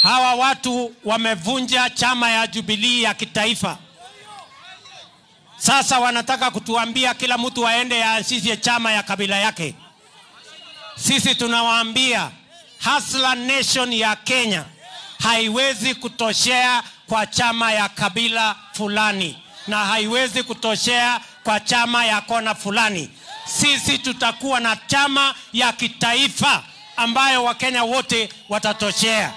hawa watu wamevunja chama ya Jubilee ya kitaifa. Sasa wanataka kutuambia kila mtu aende aanzishe chama ya kabila yake. Sisi tunawaambia Hustler Nation ya Kenya haiwezi kutoshea kwa chama ya kabila fulani na haiwezi kutoshea kwa chama ya kona fulani. Sisi tutakuwa na chama ya kitaifa ambayo Wakenya wote watatoshea.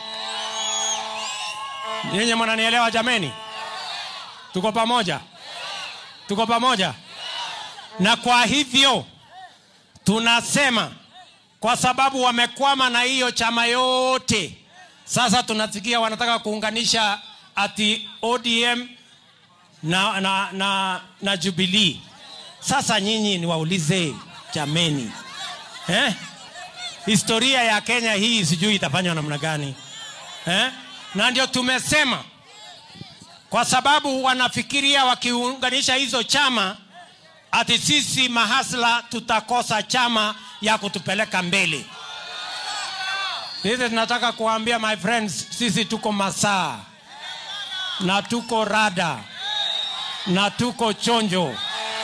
Nyinyi mnanielewa jameni? Tuko pamoja, tuko pamoja. Na kwa hivyo tunasema kwa sababu wamekwama na hiyo chama yote, sasa tunasikia wanataka kuunganisha ati ODM na, na, na, na Jubilee. Sasa nyinyi niwaulize jameni, eh? historia ya Kenya hii sijui itafanywa namna gani eh? Na ndio tumesema kwa sababu wanafikiria wakiunganisha hizo chama ati sisi mahasla tutakosa chama ya kutupeleka mbele. Sisi tunataka kuambia my friends, sisi tuko masaa na tuko rada na tuko chonjo,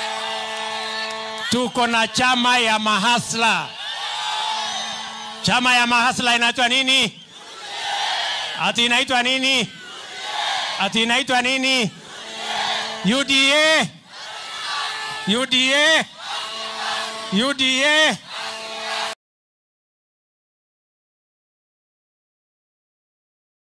tuko na chama ya mahasla. Chama ya mahasla inaitwa nini? Ati inaitwa nini? Ati inaitwa nini? UDA, UDA, UDA.